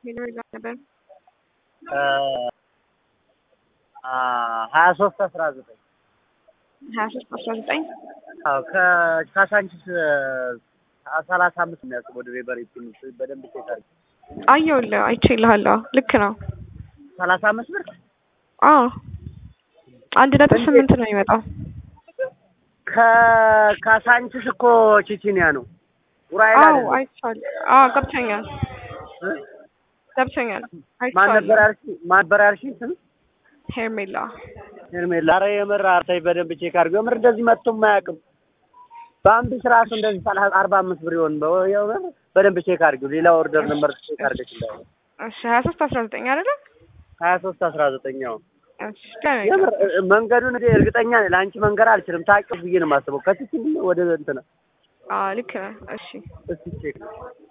ሄሎ ጋር ነበር ሀያ ሶስት አስራ ዘጠኝ ሀያ ሶስት አስራ ዘጠኝ አዎ ከካሳንቺስ ሰላሳ አምስት የሚያስብ ወደ ሬበሪ ትንሽ በደንብ ቼክ አድርጊ። አየሁልህ አይቼልሃለሁ ልክ ነው ሰላሳ አምስት ብር አዎ አንድ ነጥብ ስምንት ነው የሚመጣው ከካሳንቺስ እኮ ቺቺኒያ ነው ኡራኤል አዎ አይደለም። አይቼዋለሁ አዎ ገብቶኛል እ? ገብቶኛል ማን ነበር አይቼዋለሁ ያልሽኝ? ማን ነበር ያልሽኝ? ስም ሄርሜላ ሄርሜላ። ኧረ የምር አርታይ በደንብ ቼክ አድርጊው። የምር እንደዚህ መጥቶም አያውቅም። በአንድሽ ራሱ እንደዚህ ሰላሳ አርባ አምስት ብር ይሆን በ- የምር በደንብ ቼክ አድርጊው። ሌላ ኦርደር ነበር ቼክ አድርገሽ እንዳይሆን እሺ ሀያ ሶስት አስራ ዘጠኝ አይደለ ሀያ ሶስት አስራ ዘጠኛው እሺ ደህና ነኝ። የምር እ- መንገዱን እኔ እርግጠኛ ነኝ ለአንቺ መንገር አልችልም። ታውቂው ብዬ ነው የማስበው። ከትችል ወደ እንትን አዎ ልክ ነህ እሺ እስቲ ቼክ